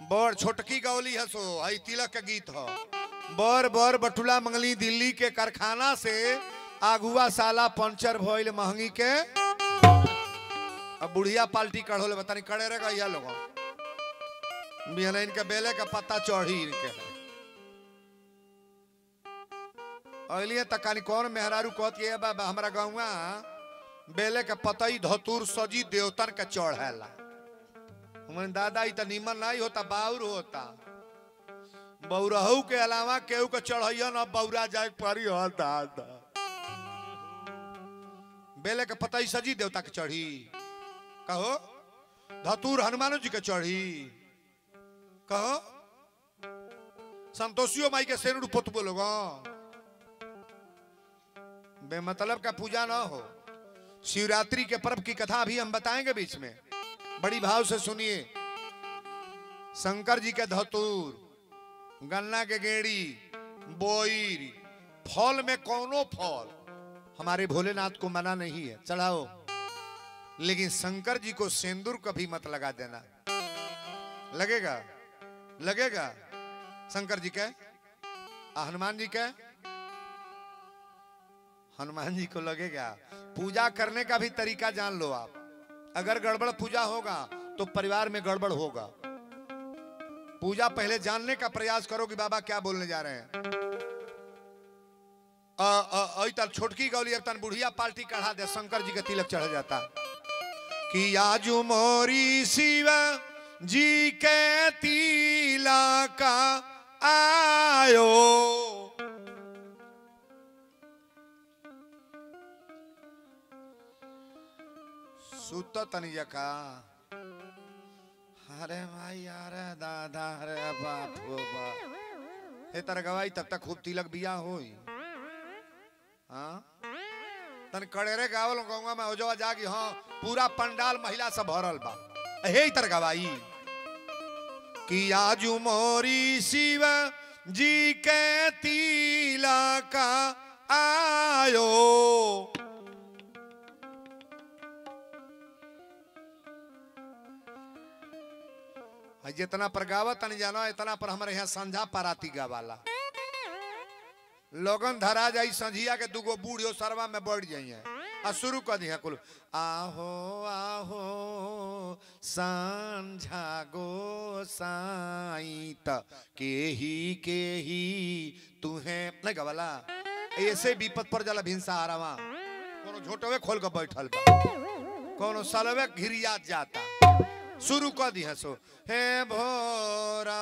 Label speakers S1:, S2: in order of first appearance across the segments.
S1: बड़ छोटकी गौली है सो हई तिलक के गीत हो बर बर बटुला मंगली दिल्ली के कारखाना से आगुआ साला पंचर भइल महंगी के अब बुढ़िया पाल्टी कढ़ोले बतानी कड़े रे गैया लोग बिहन इनके बेले का पत्ता चढ़ी इनके अलिए तकानी कौन मेहरारू कहत ये बाबा हमरा गौवा बेले के पतई धतूर सजी देवतन के चढ़ेला हमन दादा ई त निमन नहीं होता बाउर होता बौरहू के अलावा केहू के चढ़ैया न बौरा जाए परी हो दादा बेले के पतई सजी देवता के चढ़ी कहो धतूर हनुमानो जी के चढ़ी कहो संतोषियो माई के सेनुड़ पोतबो लोग बेमतलब का पूजा ना हो शिवरात्रि के पर्व की कथा अभी हम बताएंगे बीच में बड़ी भाव से सुनिए शंकर जी के धतूर गन्ना के गेड़ी बोईर फल में कौनो फल हमारे भोलेनाथ को मना नहीं है चढ़ाओ लेकिन शंकर जी को सेंदूर कभी मत लगा देना लगेगा लगेगा शंकर जी के आ हनुमान जी के हनुमान जी को लगेगा पूजा करने का भी तरीका जान लो आप अगर गड़बड़ पूजा होगा तो परिवार में गड़बड़ होगा पूजा पहले जानने का प्रयास करो कि बाबा क्या बोलने जा रहे हैं अ, अ, अई तन छोटकी गौली अब तन बुढ़िया पार्टी कढ़ा दे शंकर जी का तिलक चढ़ जाता कि आजू मोरी शिव जी के तिलक आयो सुत तनिया का अरे भाई अरे दादा अरे बाप हो बाप हे तर गवाई तब तक खूब तिलक बिया होई हाँ तन कड़ेरे गावल गंगा में हो जावा जागी हाँ पूरा पंडाल महिला से भरल बा हे तर गवाई कि आजू मोरी शिव जी के तिलक आयो आ जितना पर गावत नहीं जानो इतना पर हमारे यहाँ संझा पाराती गावाला लोगन धरा जाई संझिया के दूगो बूढ़ियो सरवा में बढ़ जाइए आ शुरू कर दिया कुल आहो आहो संझा गो साई त केही केही तुहे नहीं गवाला ऐसे विपत पर जाला भिंसा आरावा कोनो झोटवे खोल के बैठल बा कोनो सलवे घिरियात जाता शुरू कर दी सो हे भोरा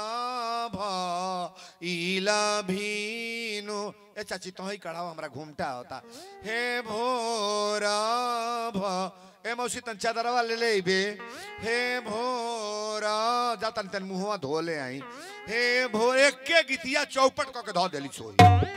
S1: भीला भीनु ए चाची तो ही कढ़ाओ हमरा घूमटा होता हे भोरा भ ए मौसी तन चादरवा ले ले बे हे भोरा जा तन तन मुहवा धो ले आई हे भोर एक के गितिया चौपट क के धो देली सोई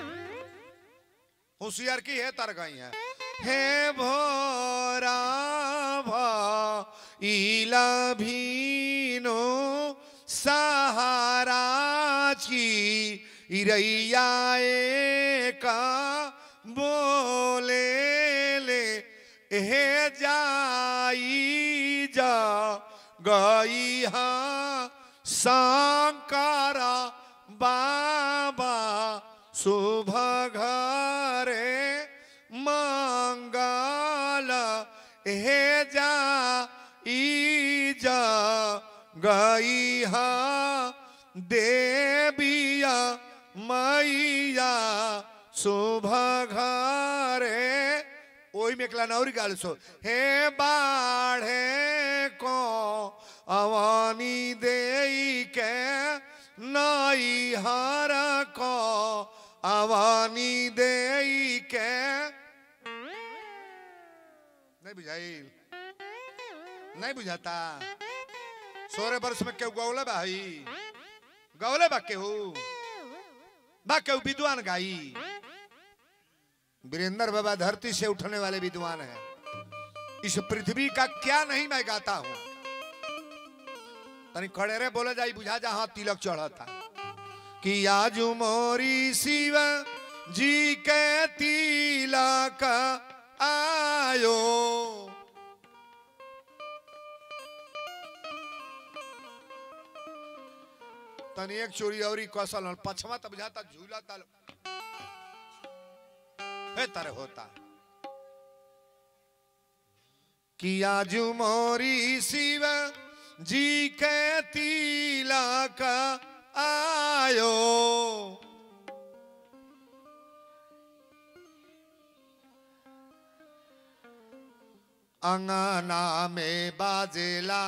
S1: होशियार की है तर गई है हे भोरा भ इला भीनो सहारा की इरैया का बोले ले हे जाई जा गई हाँ शंकरा बाबा शुभ घरे मंगल हे जा ई जा गई हा देविया मैया शुभ घरे ओही में एकला नौरी गाल सो हे बाढ़े को अवानी देई के नई हर को अवानी देई के नहीं बुझाई नहीं बुझाता सोरे बरस में केहू गौले भाई गौले बा केहू बा केहू विद्वान गाई वीरेंद्र बाबा धरती से उठने वाले विद्वान हैं इस पृथ्वी का क्या नहीं मैं गाता हूं तनी खड़े रे बोले जाई बुझा जा हाँ तिलक चढ़ा था कि आजू मोरी शिव जी के तिलक आयो तनी एक चोरी औरी कौशल और पछवा तब बुझाता झूला तल हे तरह होता किया जो मोरी शिव जी के तिलक आयो अंगना में बाजेला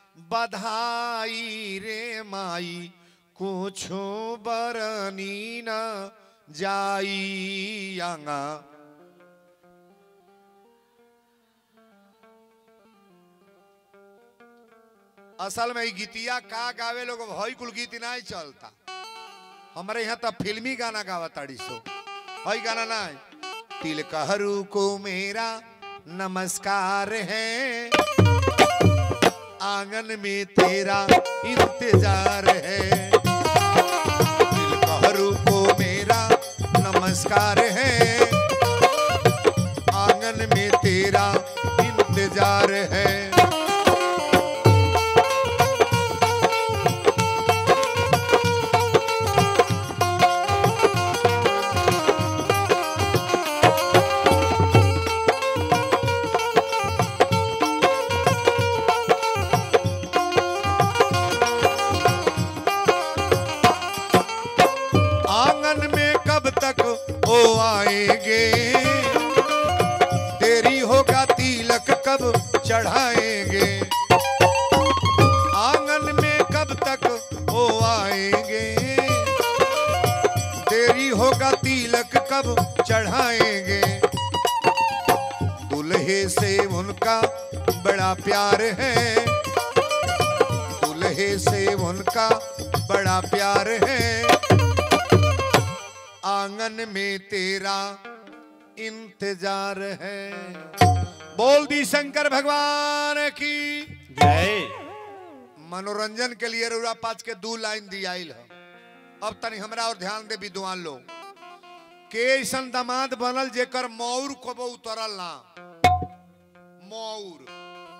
S1: बधाई रे माई कुछो बरनी न जाई अंगा असल में ई गीतिया का गावे लोग हई कुल गीत नहीं चलता हमारे यहाँ तो फिल्मी गाना गावा ताड़ी सो हई गाना नहीं तिलकहरू को मेरा नमस्कार है आंगन में तेरा इंतजार है तिलकहरू को मेरा नमस्कार है आंगन में तेरा इंतजार है आंगन में कब तक वो आएंगे देरी होगा तिलक कब चढ़ाएंगे आंगन में कब तक वो आएंगे देरी होगा तिलक कब चढ़ाएंगे दुल्हे से उनका बड़ा प्यार है दुल्हे से उनका बड़ा प्यार है आंगन में तेरा इंतजार है बोल दी शंकर भगवान की
S2: जय
S1: मनोरंजन के लिए रउरा पाँच के दू लाइन दियाइल है अब तनी हमरा और ध्यान दे विद्वान लोग के ऐसन दामाद बनल जेकर मौर कबो उतरल ना मौर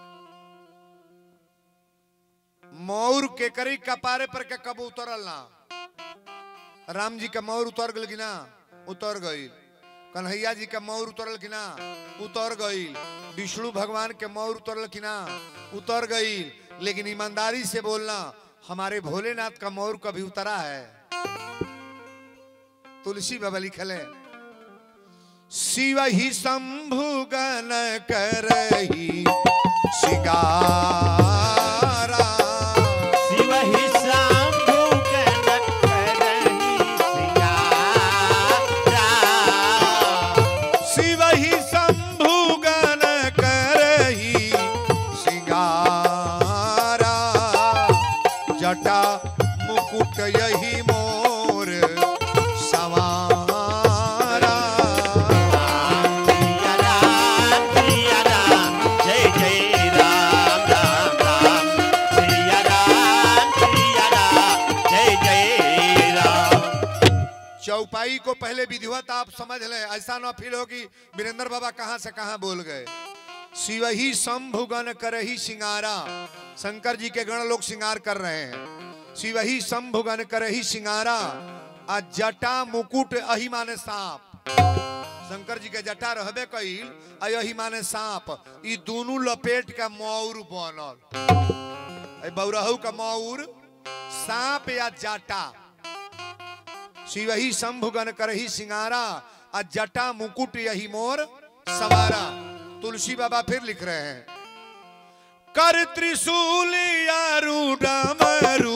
S1: मौर के करी कपारे पर के कबो उतरल ना राम जी का मौर उतर गल कि ना उतर गई कन्हैया जी का मौर उतरल कि ना उतर गई विष्णु भगवान के मौर उतरल कि ना उतर गई लेकिन ईमानदारी से बोलना हमारे भोलेनाथ का मौर कभी उतरा है तुलसी बाबा लिखल है शिव ही शंभु गण करही शिकारा
S2: शिव ही शंभु कनक करही सिंगारा
S1: शिव ही शंभु गण करही सिंगारा जटा मुकुट यही मोर सवारा
S2: सिया राम सिया राम जय जय राम राम राम सिया राम सिया राम जय जय राम
S1: चौपाई को पहले विधिवत आप समझ लें ऐसा ना फील हो कि वीरेंद्र बाबा कहां से कहां बोल गए शिव ही शंभु गण करही सिंगारा शंकर जी के गण लोग सिंगार कर रहे हैं शिव ही शंभु गण करही सिंगारा आ जटा मुकुट अहि माने सांप शंकर जी के जटा रहबे कईल आ यही माने सांप ई दोनों लपेट के मौर बनल ए बौरहू का मौर सांप या जटा शिव ही शंभु गण करही सिंगारा आ जटा मुकुट यही मोर सवारा तुलसी बाबा फिर लिख रहे हैं कर त्रिशूल यारू डमरू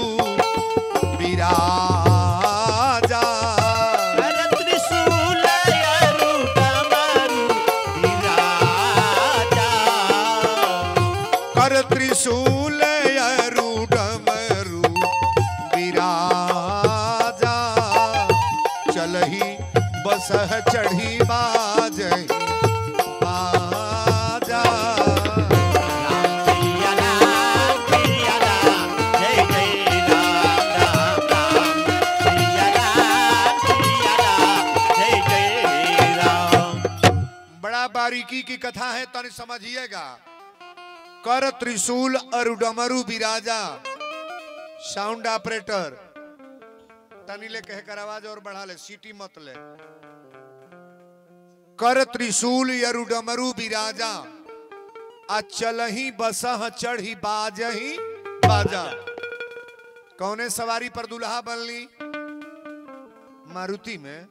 S1: विराजा
S2: कर त्रिशूल यरु डमरु विराजा
S1: कर त्रिशूल यारू डमरू विराजा चलही बसह चढ़ी बाजही बाजा
S2: सिया राम सिया राम जय जय राम राम राम सिया राम सिया राम जय जय राम
S1: बड़ा बारीकी की कथा है तन समझिएगा कर त्रिशूल और डमरू विराजा साउंड ऑपरेटर तनी ले कह कर आवाज और बढ़ा ले सीटी मत ले कर त्रिशूल यरु डमरू बिराजा आ चलही बसह चढ़ी बाजही बाजा कौने सवारी पर दुल्हा बनली मारुति में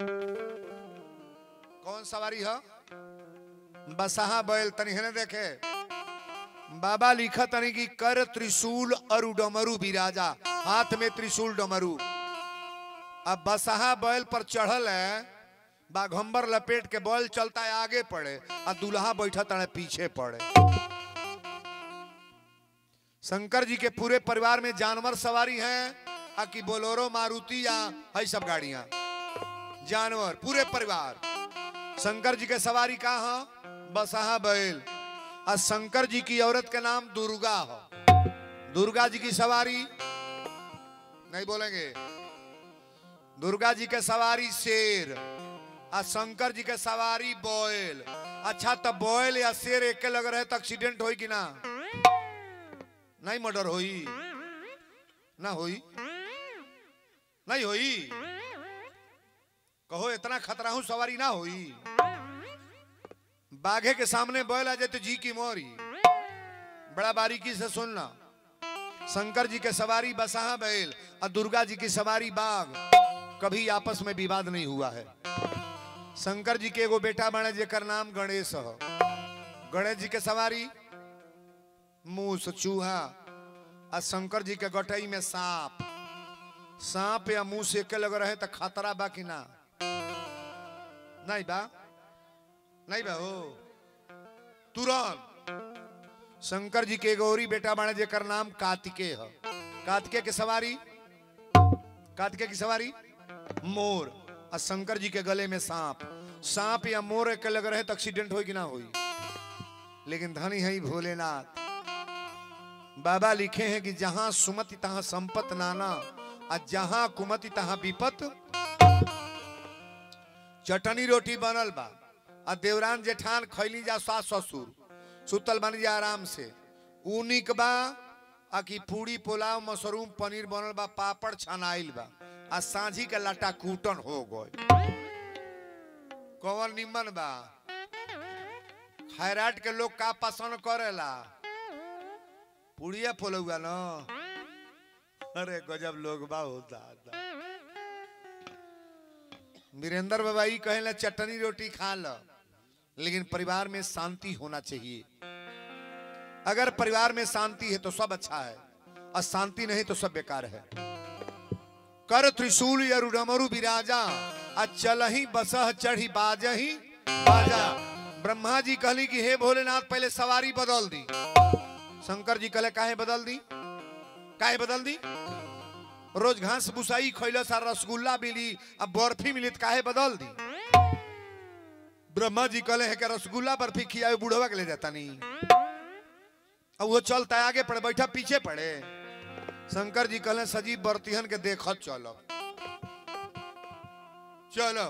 S1: कौन सवारी है बसहा बैल तनी है देखे बाबा लिखा तनी की कर त्रिशूल अरु डमरू बिराजा हाथ में त्रिशूल डमरू अब बसहा बैल पर चढ़ल है बाघंबर लपेट के बैल चलता है आगे पड़े और दूल्हा बैठा तड़े पीछे पड़े शंकर जी के पूरे परिवार में जानवर सवारी हैं आ कि बोलोरो मारुति या है सब गाड़ियां जानवर पूरे परिवार शंकर जी के सवारी का है बसहा बैल और शंकर जी की औरत का नाम दुर्गा हो दुर्गा जी की सवारी नहीं बोलेंगे दुर्गा जी के सवारी शेर आ शंकर जी के सवारी बोयल अच्छा तो बोयल या शेर एक लग रहे तो एक्सीडेंट होई कि ना नहीं मर्डर होई ना होई नहीं होई कहो इतना खतरा हूं सवारी ना होई बाघे के सामने बैल आ जाए तो जी की मोरी बड़ा बारीकी से सुनना शंकर जी के सवारी बसहा बैल और दुर्गा जी की सवारी बाघ कभी आपस में विवाद नहीं हुआ है शंकर जी के एगो बेटा बने जेकर नाम गणेश हो गणेश जी के सवारी मूस चूहा आ शंकर जी के गटई में सांप सांप या मूस एक लग रहे तो खतरा बा कि ना नहीं बा नहीं बा हो तुरंत शंकर जी के गौरी बेटा बने जेकर नाम कार्तिकेय है कार्तिकेय के सवारी कार्तिकेय की सवारी मोर और शंकर जी के गले में सांप सांप या मोर के लग रहे तो एक्सीडेंट हो कि ना हुई लेकिन धनी है ही भोलेनाथ बाबा लिखे हैं कि जहां सुमति तहां संपत नाना और जहां कुमति तहां विपत चटनी रोटी बनल बा आ देवरान जेठान खैली जा सास ससुर सुतल बन जा आराम से ऊ निक बा आ कि पूरी पुलाव मशरूम पनीर बनल बा पापड़ छनाइल बा आ सांझी के लटा कूटन हो गए कौन निमन बा खैराट के लोग का पसंद करेला पुड़िया पोलौआ न अरे गजब लोग बा होता वीरेंद्र बाबा ई कहेला चटनी रोटी खा लो लेकिन परिवार में शांति होना चाहिए अगर परिवार में शांति है तो सब अच्छा है और शांति नहीं तो सब बेकार है कर त्रिशूल यरु डमरु विराजा आ चलही बसह चढ़ी बाजही बाजा ब्रह्मा जी कहली कि हे भोलेनाथ पहले सवारी बदल दी शंकर जी कहले काहे बदल दी काहे बदल दी रोज घास भुसाई खैलो सा रसगुल्ला मिली अब बर्फी मिली तो काहे बदल दी ब्रह्मा जी कहले है कि रसगुल्ला बर्फी खियावे बूढ़वा के ले जाता नहीं अब वो चलता है आगे पड़े बैठा पीछे पड़े शंकर जी कहले सजीव बर्तिहन के देखत चलो चलो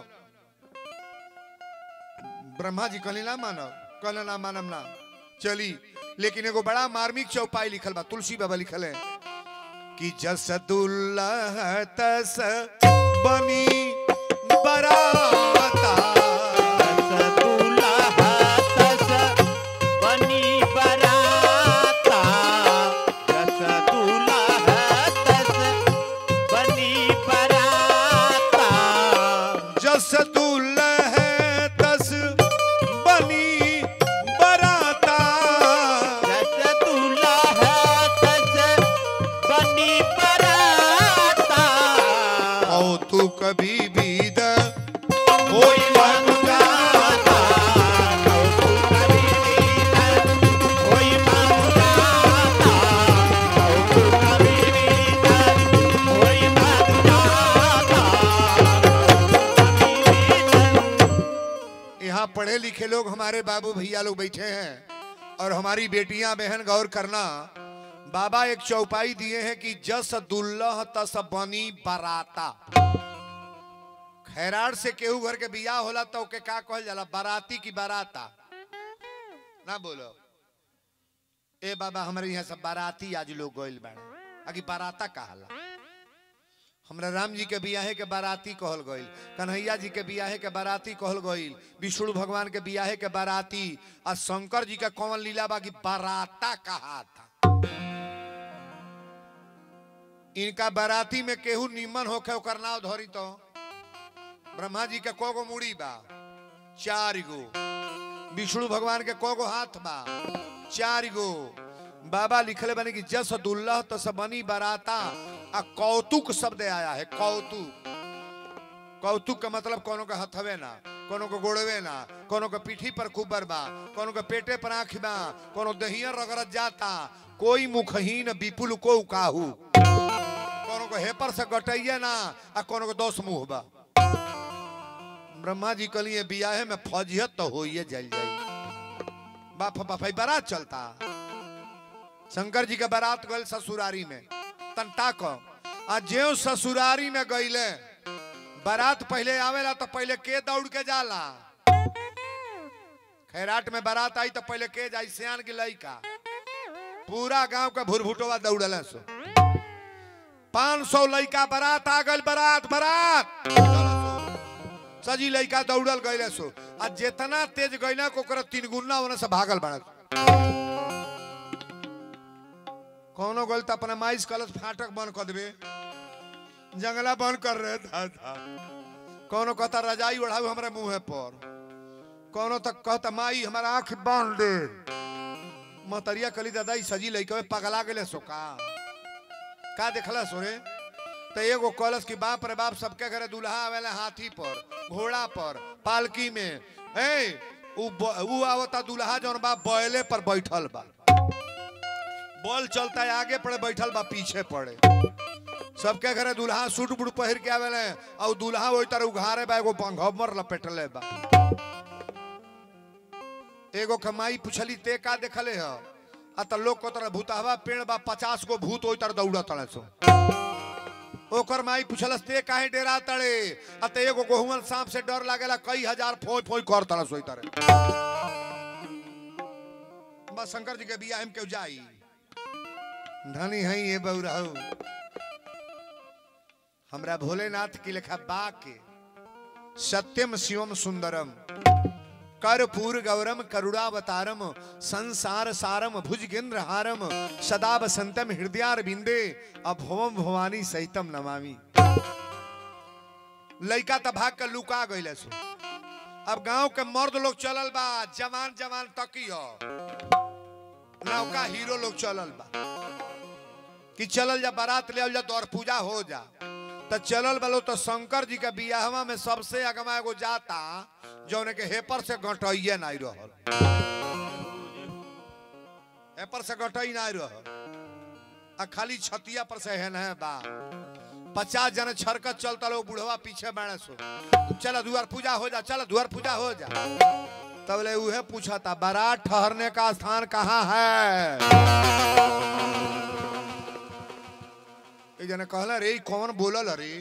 S1: ब्रह्मा जी कहली ना मानो कहले ना मानम ना चली लेकिन एगो बड़ा मार्मिक चौपाई लिखल बा तुलसी बाबा लिखल है कि जस दुल्लह तस बनी बराता जस दुल्लह तस बनी बराता औ तू कभी बीद होई मनुजाता यहाँ पढ़े लिखे लोग हमारे बाबू भैया लोग बैठे हैं और हमारी बेटियां बहन गौर करना बाबा एक चौपाई दिए हैं कि जस दुल्लह तस बनी बराता खैराड़ से केहू घर के बियाह होला तो के का कहल जाला बाराती की बाराता ना बोलो ए बाबा हमारे यहाँ सब बाराती आज लोग गइल बाड़े आगे बाराता कहाला हमरा राम जी के बियाहे के बाराती कहल गईल कन्हैया जी के बियाहे के बाराती कहल गईल विष्णु भगवान के बियाहे के बाराती आ शंकर जी के कौन लीला बा की बाराता कहा था इनका बाराती में केहू निमन होके ओकर नाव धरी तो ब्रह्मा जी के को गो मुड़ी बा चार गो विष्णु भगवान के को गो हाथ बा चार गो बाबा लिखले बने कि जस दुल्लह तस बनी बराता आ कौतुक शब्द आया है कौतुक कौतुक का मतलब कोनो के हथवे ना कोनो के गोड़वे ना कोनो के पीठी पर कुबर बा कोनो के पेटे पर आँख बा कोनो दहिया रगड़त जाता कोई मुखहीन विपुल को काहू कोनो को हेपर से गटैया ना आ कोनो को दोष मुंह बा ब्रह्मा जी कलिए बियाहे में फौजियत तो होइए जल जाई बाप बाप बारात चलता शंकर जी के बारात गए ससुरारी में तंटा को आ ज्यो ससुरारी में गईले बारात पहले आवेला तो पहले के दौड़ के जाला खैराट में बारात आई तो पहले के जाई सियान की लइका पूरा गांव का भुरभुटवा दौड़ल सो पाँच सौ लइका बारात आ गल बारात बारात सजी लइका दौड़ल गईले सो आ जितना तेज गईला को ओकरा तीन गुना होने से भागल बड़ा कौनो गल तो अपना माइस कलश फाटक बंद कर देवे जंगला बंद कर रहे था, था। कौनो कहता रजाई ओढ़ाऊ हमारे मुंह पर कौनो तक कहता माई हमारा आंख बांध दे महतरिया कली दादा ई सजी लइका पगला गेले सो का का देखला सोरे तो एगो कलश की बाप रे बाप सबके घरे दूल्हा आवेला हाथी पर घोड़ा पर पालकी में ए उ ब- उ आवता दूल्हा जौन बा बैले पर बैठल बा बॉल चलता है आगे पड़े बैठल बा पीछे पड़े सबके घरे दूल्हा सूट बूट पहिर के आवेले और दूल्हा वही तरह उघारे बा एगो पंघमर लपेटले बा एगो कमाई पुछली ते का देखले ह आ त लोग को तरह भूतहवा पेड़ बा पचास गो भूत ओई तरह दौड़ा तड़े सो ओकर माई पुछलस ते काहे डेरा तड़े आ ते एगो गोहुमन सांप से डर लागेला कई हजार फोई फोई कर तड़े सोई तरह बस शंकर जी के बियाह में क्यों जाई धनी है ये बउराऊ हमरा भोलेनाथ की लेखा बा के सत्यम शिवम सुंदरम कर्पूर गौरम करुणावतारम संसार सारम भुजगेंद्र हारम सदा बसंतम हृदयार बिंदे अभवम भवानी सहितम नमामि लइका त भाग के लुका गइले सो अब गांव के मर्द लोग चलल बा जवान जवान तकी हो नौका हीरो लोग चलल बा कि चलल जा बारात ले जा दौर पूजा हो जा तो चलल बलो तो शंकर जी के बियाहवा में सबसे अगवा एगो जाता जौने के हेपर से गटइये नहीं रहल हेपर से गटई नहीं रहल आ खाली छतिया पर से हेन है बा पचास जन छरकत चलता लोग बुढ़वा पीछे बैठे सो चल दुआर पूजा हो जा चल दुआर पूजा हो जा तब ले उहे पूछा था बारात ठहरने का स्थान कहाँ है एक जने कहला रे ई कौन बोलल रे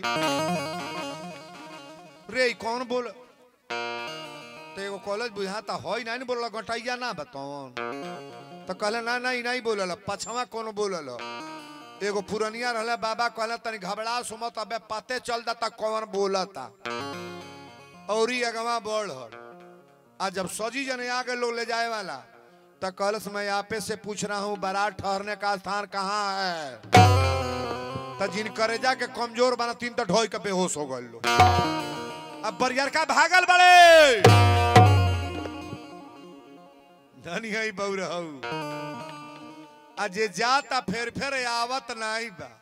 S1: रे ई कौन बोल तो एगो कॉलेज बुझाता होई नहीं बोलल गटैया ना बताओ तो कहले ना ना ई नहीं बोलल पछवा कौन बोलल एगो पुरनिया रहले बाबा कहले तनी घबरा सुमत अबे पते चल जाता कौन बोलता और ही अगवा बढ़ आज जब सजी जने आगे लोग ले जाए वाला तो कलश मैं आपे से पूछ रहा हूँ बारात ठहरने का स्थान कहाँ है तो जिन करेजा के कमजोर बना तीन तो ढोई के बेहोश हो गए लोग अब बरियर का भागल बड़े धनी है बउरहू आ जे जाता फेर फेर आवत नहीं बा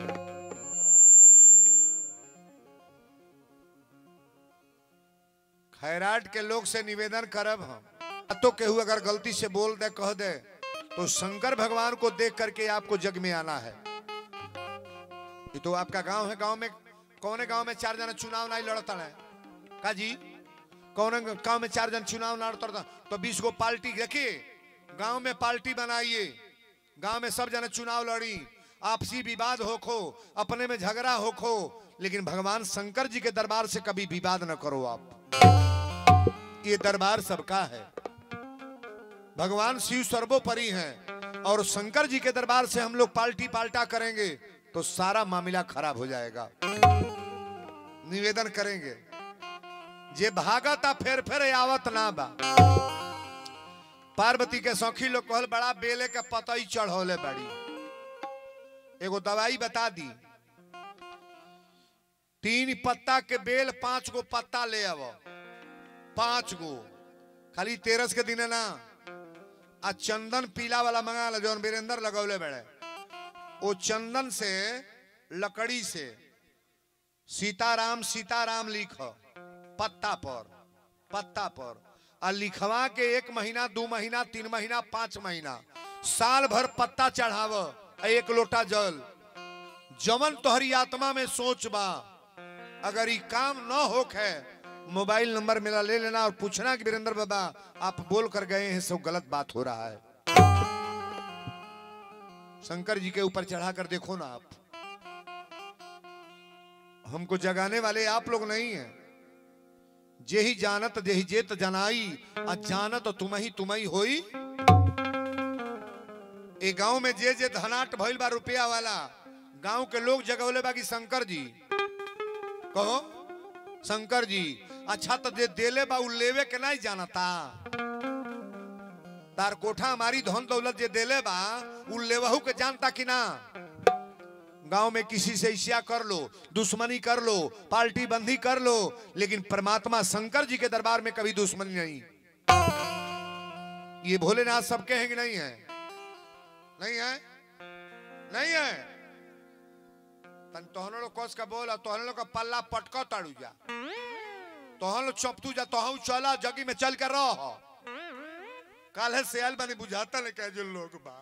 S1: खैराट के लोग से निवेदन करब हम तो केहू अगर गलती से बोल दे कह दे तो शंकर भगवान को देख करके आपको जग में आना है ये तो आपका गांव है गांव में कौन गांव में चार जन चुनाव नहीं लड़ता है का जी कौन गांव में चार जन चुनाव ना लड़ता तो बीस गो पार्टी देखिए गांव में पार्टी बनाइए गांव में सब जन चुनाव लड़ी आपसी विवाद होखो अपने में झगड़ा होखो लेकिन भगवान शंकर जी के दरबार से कभी विवाद न करो आप ये दरबार सबका है भगवान शिव सर्वोपरि हैं और शंकर जी के दरबार से हम लोग पाल्टी पाल्टा करेंगे तो सारा मामला खराब हो जाएगा निवेदन करेंगे जे भागता फेर फेर आवत ना बा पार्वती के सौखी लोग कहल बड़ा बेले के पतई चढ़ौले बड़ी एगो दवाई बता दी तीन पत्ता के बेल पांच गो पत्ता ले आव पांच गो खाली तेरस के दिन ना आ चंदन पीला वाला मंगा लो जौन वीरेंद्र लगौले बड़े वो चंदन से लकड़ी से सीताराम सीताराम लिख पत्ता पर पत्ता पर आ लिखवा के एक महीना दू महीना तीन महीना पांच महीना साल भर पत्ता चढ़ाव आ एक लोटा जल जमन तोहरी आत्मा में सोच बा अगर ये काम न होक है मोबाइल नंबर मेरा ले लेना और पूछना कि वीरेंद्र बाबा आप बोल कर गए हैं सब गलत बात हो रहा है शंकर जी के ऊपर चढ़ा कर देखो ना आप हमको जगाने वाले आप लोग नहीं हैं जे ही जानत जे ही जेत जनाई आ जानत तुम ही तुम ही होई ए गांव में जे जे धनाट भइल बा रुपया वाला गांव के लोग जगवले बा कि शंकर जी कहो शंकर जी अच्छा तो जे देले बा उ लेवे के नहीं जानता तार कोठा हमारी धन दौलत जे देले बा उ लेवहू के जानता कि ना गांव में किसी से ईर्ष्या कर लो दुश्मनी कर लो पार्टी बंदी कर लो लेकिन परमात्मा शंकर जी के दरबार में कभी दुश्मनी नहीं ये भोलेनाथ सबके हैं कि नहीं है नहीं है नहीं है तन तोहन लोग कस का बोला तोहन लोग का पल्ला पटको ताड़ू जा तोहन लोग चपतू जा तोहू चला जगी में चल कर रहो काल है सियाल बनी बुझाता ने कह जो लोग बा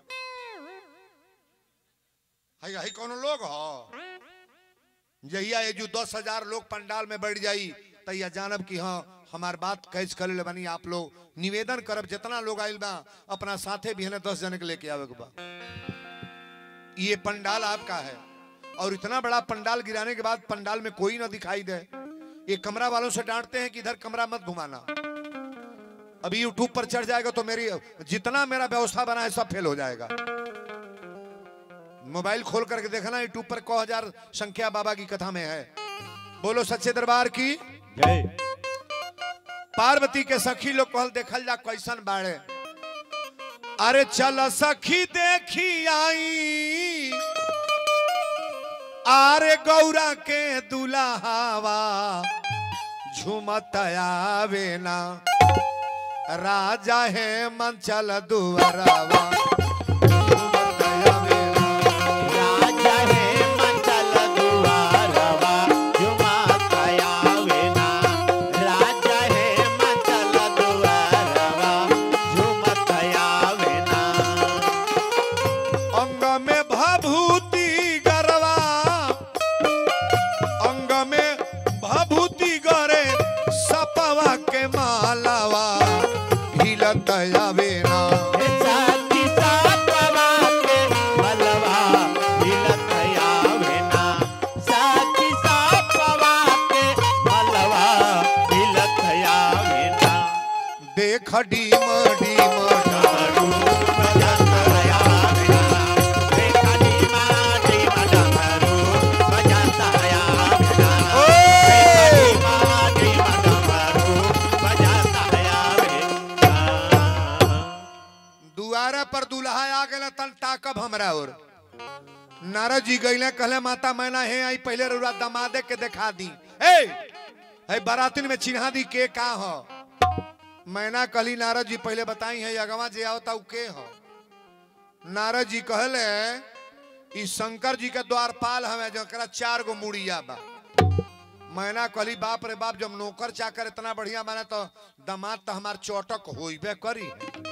S1: हई हई कोनो लोग हो जहिया ये जो दस हजार लोग पंडाल में बैठ जाई तैया जानब कि हाँ हमार बात कैच कर ले बनी आप लोग निवेदन करब जितना लोग आइल बा अपना साथे भी है दस जने के लेके आवे के बा ये पंडाल आपका है और इतना बड़ा पंडाल गिराने के बाद पंडाल में कोई ना दिखाई दे ये कमरा वालों से डांटते हैं कि इधर कमरा मत घुमाना अभी यूट्यूब पर चढ़ जाएगा तो मेरी जितना मेरा व्यवस्था बना है सब फेल हो जाएगा मोबाइल खोल करके देखना यूट्यूब पर को हजार संख्या बाबा की कथा में है बोलो सच्चे दरबार की
S2: जय
S1: पार्वती के सखी लोग कहल देखल जा कैसन बाड़े अरे चल सखी देखी आई आरे गौरा के दुल्हावा झुमत आवे ना राजा है मंचल दुआरावा झुमत आवे ना।
S2: राजा है मंचल दुआरवा जुमा कयावे ना राजा है मंचल दुआरवा जुमा कयावे ना
S1: अंग में भभूति गरवा अंग में भभूति गरे सपवा के मालावा हिलत आवे ना
S2: साथी सापवा के मलवा हिलत आवे ना साथी सापवा के मलवा हिलत आवे ना
S1: देख डीम डीम
S2: डमरू बजत आवे ना देखा डीमा डीमा डमरू बजत आवे ना
S1: ओए!
S2: डीमा डीमा डमरू बजत आवे ना
S1: दुआरा पर दुल्हा आ गए तन ताकब हमरा और नारद जी गईले कहले माता मैना हे आई पहले रुआ दमादे के दिखा दी ए है बारातिन में चिन्हा दी के का हो मैना कहली नारद जी पहले बताई है अगवा जे आवता उ के हो नारद जी कहले ई शंकर जी के द्वारपाल हमें जकरा चार गो मुड़िया बा मैना कहली बाप रे बाप जब नौकर चाकर इतना बढ़िया बने तो दामाद तो हमार चौटक होइबे करी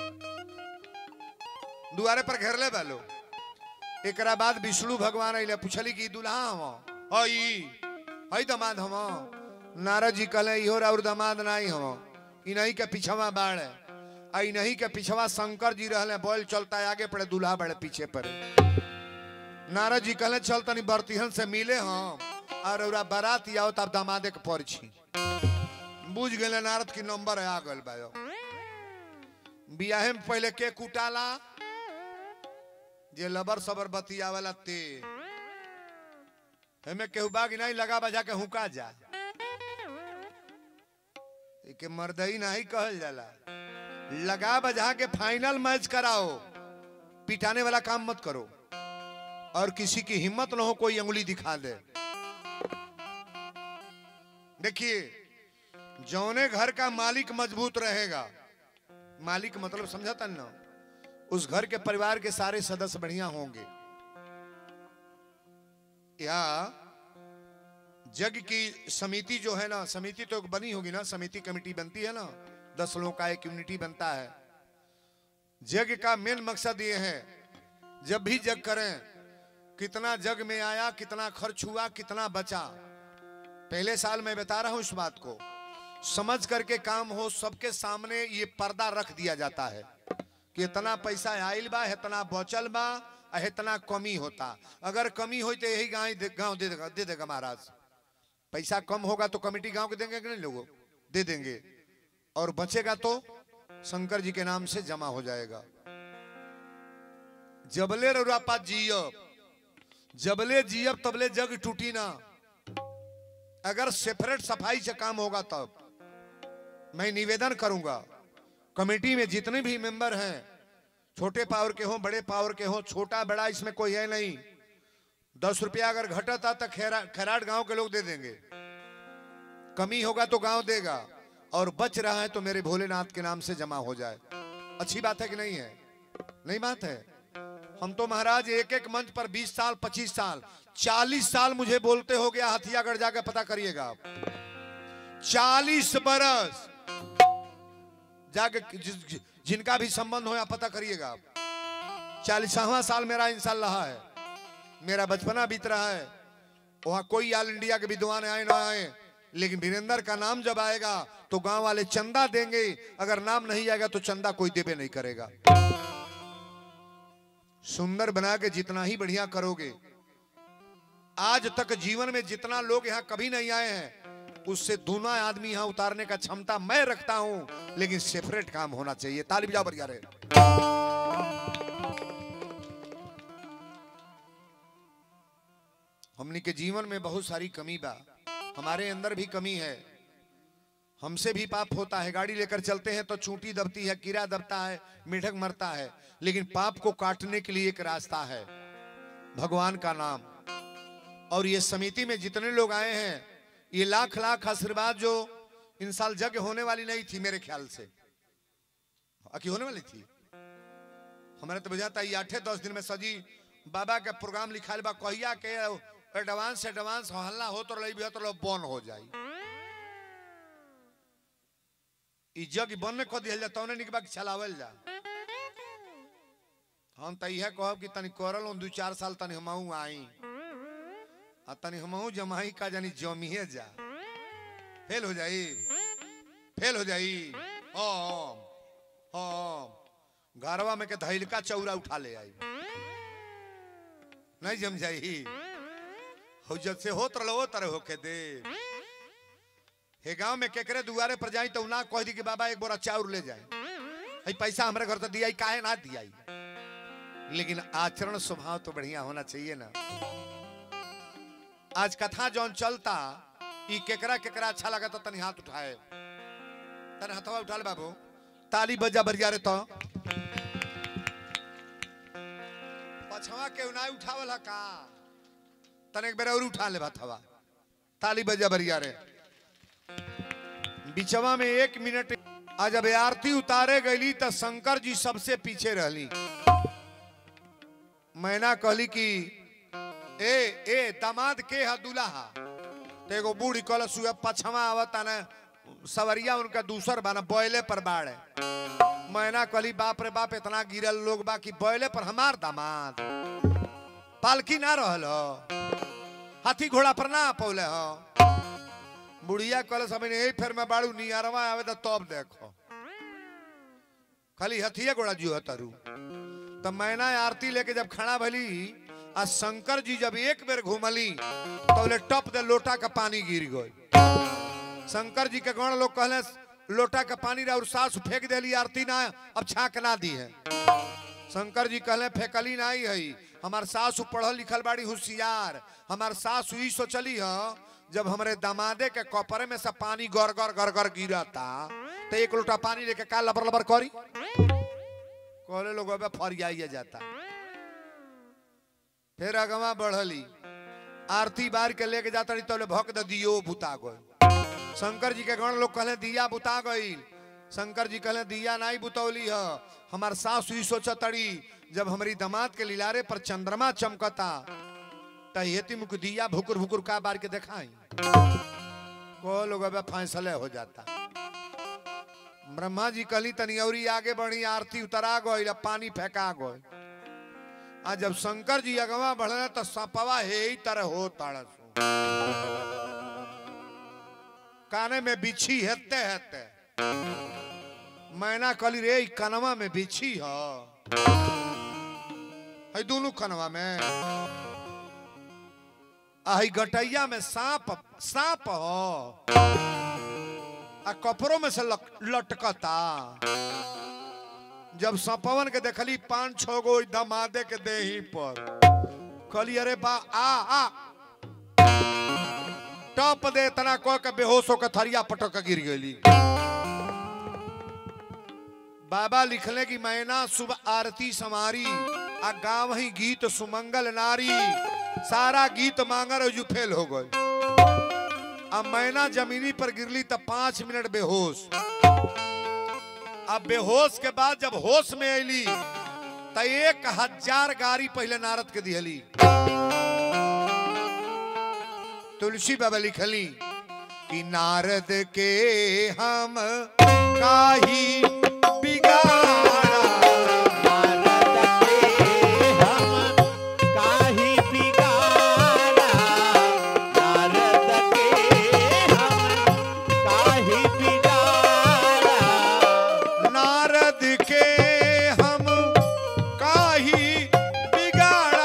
S1: दुआरे पर घेरले बालो एकरा बाद विष्णु भगवान अइले पूछली कि ई दुल्हा हम हई हई दमाद हम नारद जी कहले इहो और दमाद नहीं हम ई नहीं के पीछवा बाढ़ आ ई नहीं के पीछवा शंकर जी रहले बोल चलता है आगे पड़े दुल्हा बड़े पीछे पड़े नारद जी कहले चल तनी बर्तिहन से मिले हम और ओरा बारात आओ तब दामादे के पर छी बुझ गए नारद की नंबर है आ गल बा बियाहे में पहले के कुटाला जे लबर सबर बतियावला ते हमें केहू बाग नहीं लगा बजा के हुका जा के मर्दई नहीं कहल जाला लगा बजा के फाइनल मैच कराओ पिटाने वाला काम मत करो और किसी की हिम्मत ना हो कोई अंगुली दिखा दे देखिए जौने घर का मालिक मजबूत रहेगा मालिक मतलब समझाता ना उस घर के परिवार के सारे सदस्य बढ़िया होंगे या जग की समिति जो है ना समिति तो बनी होगी ना समिति कमेटी बनती है ना दस लोगों का एक यूनिटी बनता है जग का मेन मकसद ये है जब भी जग करें कितना जग में आया कितना खर्च हुआ कितना बचा पहले साल मैं बता रहा हूं इस बात को समझ करके काम हो सबके सामने ये पर्दा रख दिया जाता है कि इतना पैसा आयल बा इतना बचल बा आ इतना कमी होता अगर कमी हो तो यही गाँव दे, गाँव दे देगा दे देगा महाराज पैसा कम होगा तो कमेटी गांव के देंगे कि नहीं लोगों दे देंगे और बचेगा तो शंकर जी के नाम से जमा हो जाएगा जबले रुरापा जियब जबले जियब तबले जग टूटी ना अगर सेपरेट सफाई से काम होगा तब मैं निवेदन करूंगा कमेटी में जितने भी मेंबर हैं छोटे पावर के हो बड़े पावर के हो छोटा बड़ा इसमें कोई है नहीं दस रुपया अगर घटता तो खेरा खैराट गांव के लोग दे देंगे कमी होगा तो गांव देगा और बच रहा है तो मेरे भोलेनाथ के नाम से जमा हो जाए अच्छी बात है कि नहीं है नहीं बात है हम तो महाराज एक एक मंच पर 20 साल 25 साल 40 साल मुझे बोलते हो गया हथियागढ़ जाकर पता करिएगा आप 40 बरस जाके जि- जि- जिनका भी संबंध हो या पता करिएगा आप चालीसवा साल मेरा इंसान रहा है मेरा बचपना बीत रहा है वहां कोई ऑल इंडिया के विद्वान आए ना आए लेकिन वीरेंद्र का नाम जब आएगा तो गांव वाले चंदा देंगे अगर नाम नहीं आएगा तो चंदा कोई देवे नहीं करेगा सुंदर बना के जितना ही बढ़िया करोगे आज तक जीवन में जितना लोग यहाँ कभी नहीं आए हैं उससे दूना आदमी यहाँ उतारने का क्षमता मैं रखता हूं लेकिन सेपरेट काम होना चाहिए ताली बजाओ बढ़िया रहे हमनी के जीवन में बहुत सारी कमी बा हमारे अंदर भी कमी है हमसे भी पाप होता है गाड़ी लेकर चलते हैं तो चूंटी दबती है कीड़ा दबता है मेढक मरता है लेकिन पाप को काटने के लिए एक रास्ता है भगवान का नाम और ये समिति में जितने लोग आए हैं ये लाख लाख आशीर्वाद जो इन साल जग होने वाली नहीं थी मेरे ख्याल से अकी होने वाली थी हमारे तो बुझाता ये आठे दस दिन में सजी बाबा के प्रोग्राम लिखाल बा कहिया के एडवांस एडवांस हल्ला हो तो रही तो लो बन हो जाई ई जग बन कर दिया जाता उन्हें निकबा के चलावल जा हम तो यह कहब कि तनी करल हूं दू चार साल तनी हमहू आई आ तनी हमहू जमाई का जानी जमिए जा फेल हो जाई फेल हो जाई हाँ हाँ घरवा में के धैल का चौरा उठा ले आई नहीं जम जाई हो जब से होत रहो तरह होके दे हे गांव में केकरे दुआरे पर जाई तो ना कह दी कि बाबा एक बोरा चाउर ले जाए हई पैसा हमारे घर तो दिया काहे ना दिया लेकिन आचरण स्वभाव तो बढ़िया होना चाहिए ना आज कथा जौन चलता ई केकरा केकरा अच्छा लगा तो तनी हाथ उठाए तने हथवा उठा ले बाबू ताली बजा बरिया रे तो पछवा के ना उठावल का तने एक बेर और उठा ले हथवा ताली बजा बरिया रे बिचवा में एक मिनट आज जब आरती उतारे गईली तो शंकर जी सबसे पीछे रहली मैना कहली कि ए ए दामाद के हा दुल्हा तो एगो बूढ़ी कहल सुबह पछवा आवता ना सवरिया उनका दूसर बा ना बोयले पर बाड़े मैना कहली बाप रे बाप इतना गिरल लोग बा कि बोयले पर हमार दामाद पालकी ना रहल हो हाथी घोड़ा पर ना पौले हो बुढ़िया कहल सब यही फिर मैं बाड़ू नियरवा आवे तो तब देखो खाली हथिया घोड़ा जो है तरु तब मैना आरती लेके जब खड़ा भली आ शंकर जी जब एक बेर घूमली तो बोले टप दे लोटा का पानी गिर गई शंकर जी के गण लोग कहले लोटा का पानी रहा और सास फेंक देली आरती ना अब छाक ना दी है शंकर जी कहले फेंकली ना ही है हमार सासू पढ़ल लिखल बाड़ी होशियार हमार सासू ई सोचली ह जब हमरे दमादे के कपड़े में से पानी गर गर गर गर गिरता तो एक लोटा पानी लेके का लबर लबर करी कहले लोग अबे फरियाइए जाता फिर अगवा बढ़ली आरती बार के लेके जाता रही तो भक द दियो बुता गई शंकर जी के गण लोग कहले दिया बुता गई शंकर जी कहले दिया नहीं बुतौली ह हमार सासु ई सोचतड़ी जब हमारी दमाद के लिलारे पर चंद्रमा चमकता त हेती मुख दिया भुकुर भुकुर का बार के देखाई को लोग अब फैसले हो जाता ब्रह्मा जी कहली तनी औरी आगे बढ़ी आरती उतरा गई अब पानी फेंका गई आ जब शंकर जी अगवा बढ़ले तो सपवा हे ही तरह हो ताड़स काने में बिछी हेते हेते मैना कली रे ई कनवा में बिछी ह है दोनों कनवा में आई गटैया में सांप सांप हो आ कपड़ों में से लक- लटकता जब सपवन के देखली पांच छो गो दमादे के देही पर कहली अरे बा आ आ टप दे इतना कह के बेहोश होकर थरिया पटक के गिर गई बाबा लिखले कि मैना सुबह आरती समारी आ गाँव ही गीत सुमंगल नारी सारा गीत मांगर जो फेल हो गए अब मैना जमीनी पर गिरली तब पांच मिनट बेहोश अब बेहोश के बाद जब होश में अली तो एक हजार गाड़ी पहले नारद के दिहली तुलसी बाबा लिखली कि नारद के हम काही बिगाड़ा नारद के हम काही बिगाड़ा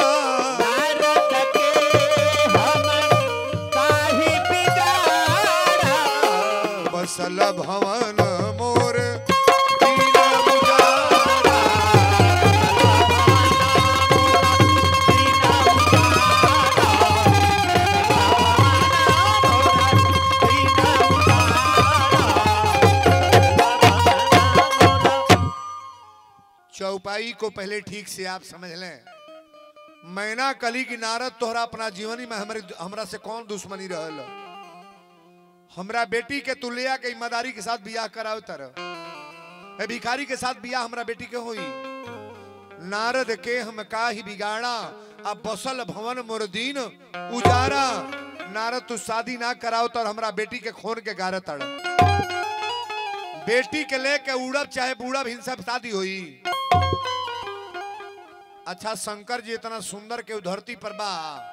S1: बसल भवन मोर दीन उजाड़ा। चौपाई को पहले ठीक से आप समझ लें मैना कली की नारद तोहरा अपना जीवनी में हमारे हमरा से कौन दुश्मनी रहल हमरा बेटी के तुलिया के ईमानदारी के साथ बियाह कराओ तरह ए भिखारी के साथ बियाह हमरा बेटी के होई नारद के हम का ही बिगाड़ा अब बसल भवन मोरदीन उजारा नारद तू शादी ना कराओ तो हमरा बेटी के खून के गारे तड़ बेटी के लेके उड़ब चाहे बूढ़ब हिंसा शादी हुई अच्छा शंकर जी इतना सुंदर के धरती पर बा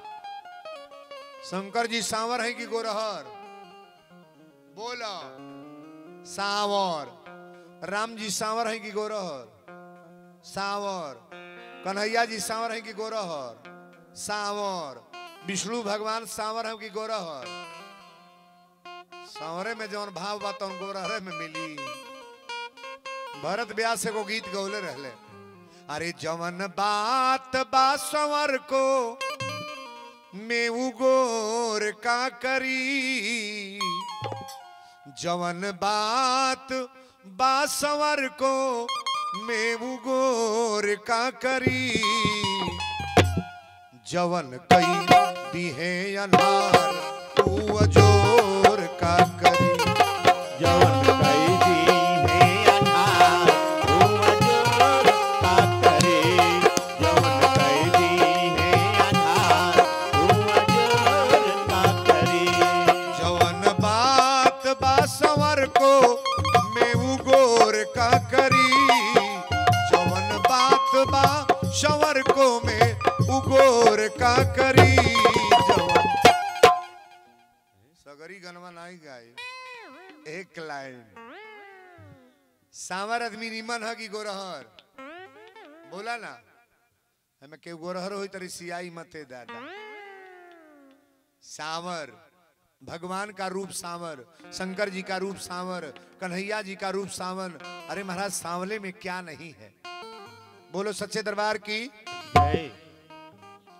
S1: शंकर जी सांवर है कि गोरहर बोलो सांवर राम जी सांवर है कि गोरहर सांवर कन्हैया जी सांवर है कि गोरहर सांवर विष्णु भगवान सांवर है कि गोरहर सांवरे में जौन भाव बा तौन गोरहरे में मिली भरत व्यास से को गीत गौले रहले अरे जवन बात बा संवर को मेऊ गोर का करी जवन बात बा संवर को मेऊ गोर का करी जवन कई दिहे अनार तू अजोर का करी जवन बात बा संवर को मेऊ गोर का करी जवन बात बा संवर को में उगोर का करी जवन सगरी गनवा नहीं गाय एक लाइन सांवर आदमी निमन है कि गोरहर बोला ना हमें के गोरहर होई तरी सियाई मते दादा सांवर भगवान का रूप सांवर शंकर जी का रूप सांवर कन्हैया जी का रूप सावन अरे महाराज सांवले में क्या नहीं है बोलो सच्चे दरबार की
S2: जय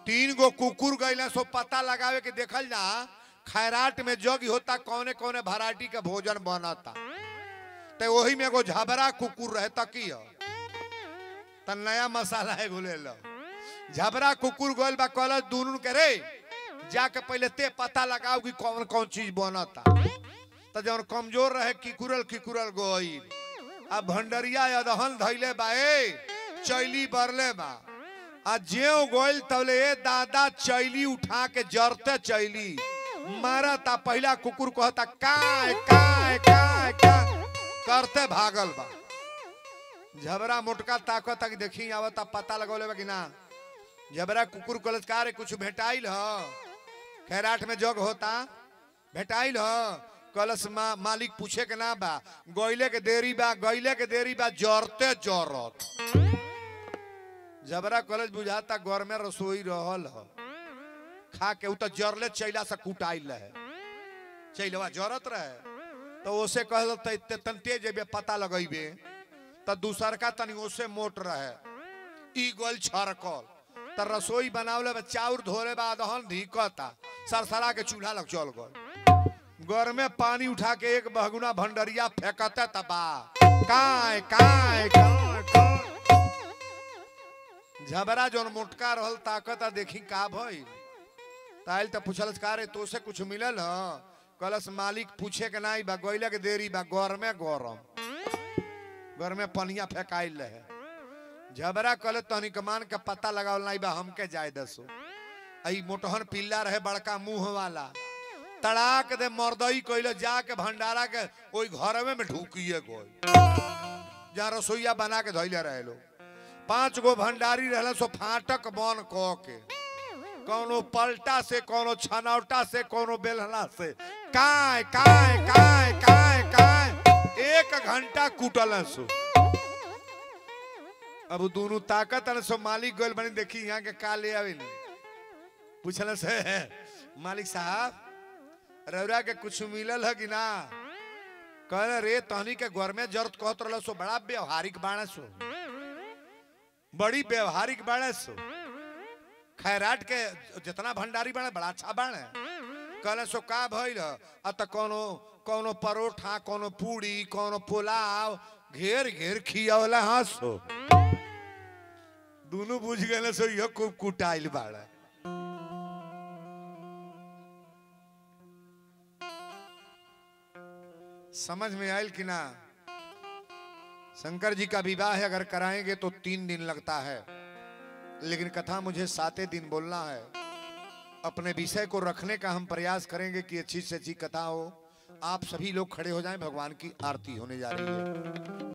S1: तीन गो कुकुर गईला सो पता लगावे के देखल जा खैराट में जग होता कौने कौने वैरायटी के भोजन बनता ते वही में एगो झबरा कुकुर रहता की ह? त नया मसाला है घुले लो झबरा कुकुर गोल बा कहल दून के रे जाके पहले ते पता लगाओ कि कौन कौन चीज बनता त जौन कमजोर रहे किकुरल किकुरल गोई अब भंडरिया अदहन धैले बा ए चैली बरले बा आ जेव गोइल तवले ए दादा चैली उठा के जरते चैली मारता पहला कुकुर कहता काय काय काय काय करते भागल बा झबरा मोटका ताकत तक देखी आवता पता लगौले बा कि ना झबरा कुकुर कलच का रे कुछ भेटाइल ह खैराट में जग होता भेटाइल ह कलश मा, मालिक पूछे के ना बा गइले के देरी बा गइले के देरी बा जरते जरत झबरा कॉलेज बुझाता घर में रसोई रहल ह खा के उ त जरले चैला से कुटाइल रहे चैलवा जरत रहे तो ओसे कहल त तन तेज जेबे पता लगैबे त दूसर का तनी ओसे मोट रहे ई गोल छरकल त रसोई बनावले बा चाउर धोरे बा दहन धिकता सरसरा के चूल्हा लग चल गल घर में पानी उठा के एक बहगुना भंडरिया फेंकते तबा काय काय काय काय झबरा जोन मोटका रहल ताकत आ देखी का भइल ताइल त पूछलस का रे तोसे कुछ मिलल ह कलस मालिक पूछे के नाई बा गइले के देरी बा घर में गरम घर में पनिया फेंकाइल रहे झबरा कल तनी कमान के पता लगावल नाई बा हमके जाय दसो आई मोटहन पिल्ला रहे बड़का मुंह वाला तड़ाक दे मर्दई कइले जाके भंडारा के ओई घरवे में ढूकिए गई जहाँ रसोईया बना के धैले रहे लोग पांच गो भंडारी रहल सो फाटक बन क के कोनो पलटा से कोनो छनौटा से कोनो बेलना से काय काय काय काय काय एक घंटा कुटल सो अब उ दोनों ताकत अन सो मालिक गोल बनी देखी यहाँ के का ले आवेली पूछल से मालिक साहब रौरा के कुछ मिलल है कि ना कहले रे तहनी के घर में जरूरत कहत रहल सो बड़ा व्यवहारिक बाणे सो बड़ी व्यवहारिक बाणे सो खैराट के जितना भंडारी बाणे बड़ा अच्छा बाणे कहले सो का भइल आ त कोनो कोनो परोठा कोनो पूड़ी कोनो पुलाव घेर घेर खियावला हंसो दोनों बुझ गए सो यह खूब कुटाइल बाड़ा समझ में आयल कि ना शंकर जी का विवाह अगर कराएंगे तो तीन दिन लगता है लेकिन कथा मुझे सातों दिन बोलना है अपने विषय को रखने का हम प्रयास करेंगे कि अच्छी से अच्छी कथा हो आप सभी लोग खड़े हो जाएं भगवान की आरती होने जा रही है